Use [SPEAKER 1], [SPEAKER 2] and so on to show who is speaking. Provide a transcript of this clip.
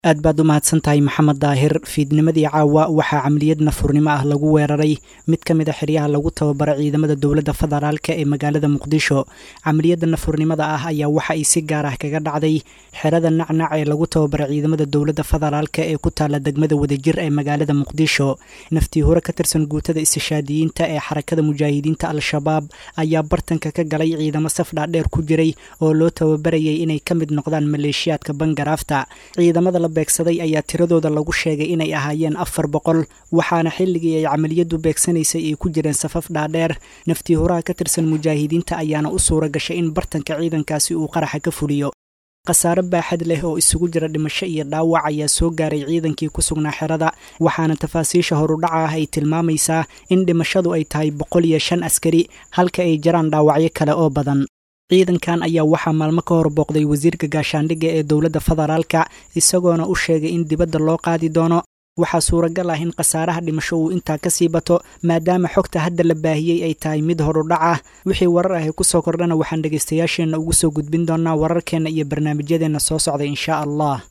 [SPEAKER 1] aad baad u mahadsan tahay maxamed daahir fiidnimadii caawa waxaa camaliyad nafurnimo ah lagu weeraray mid ka mid a xeryaha lagu tababaro ciidamada dowladda federaalka ee magaalada muqdisho camaliyadda nafurnimada ah ayaa waxa ay si gaar ah kaga dhacday xerada nacnac ee lagu tababaro ciidamada dowladda federaalka ee ku taala degmada wadajir ee magaalada muqdisho naftii hore ka tirsan guutada istishaadiyiinta ee xarakada mujaahidiinta al-shabaab ayaa bartanka ka galay ciidamo saf dhaadheer ku jiray oo loo tababarayay inay ka mid noqdaan maleeshiyaadka bangaraafta ciidamada beegsaday ayaa tiradooda lagu sheegay inay ahaayeen afar boqol waxaana xilligii ay camaliyadu beegsanaysay ay ku jireen safaf dhaadheer naftii horaha ka tirsan mujaahidiinta ayaana u suura gashay in bartanka ciidankaasi uu qaraxa ka fuliyo khasaare baaxad leh oo isugu jira dhimasho iyo dhaawac ayaa soo gaaray ciidankii ku sugnaa xerada waxaana tafaasiisha horudhaca ah ay tilmaamaysaa in dhimashadu ay tahay boqol iyo shan askari halka ay jiraan dhaawacyo kale oo badan ciidankan ayaa waxaa maalmo ka hor booqday wasiirka gaashaandhigga ee dowladda federaalka isagoona u sheegay in dibadda loo qaadi doono waxaa suuragal ah in khasaaraha dhimasho uu intaa ka sii bato maadaama xogta hadda la baahiyey ay tahay mid horudhac ah wixii warar ahi ku soo kordhana waxaan dhegaystayaasheenna ugu soo gudbin doonaa wararkeenna iyo barnaamijyadeenna soo socda inshaa allah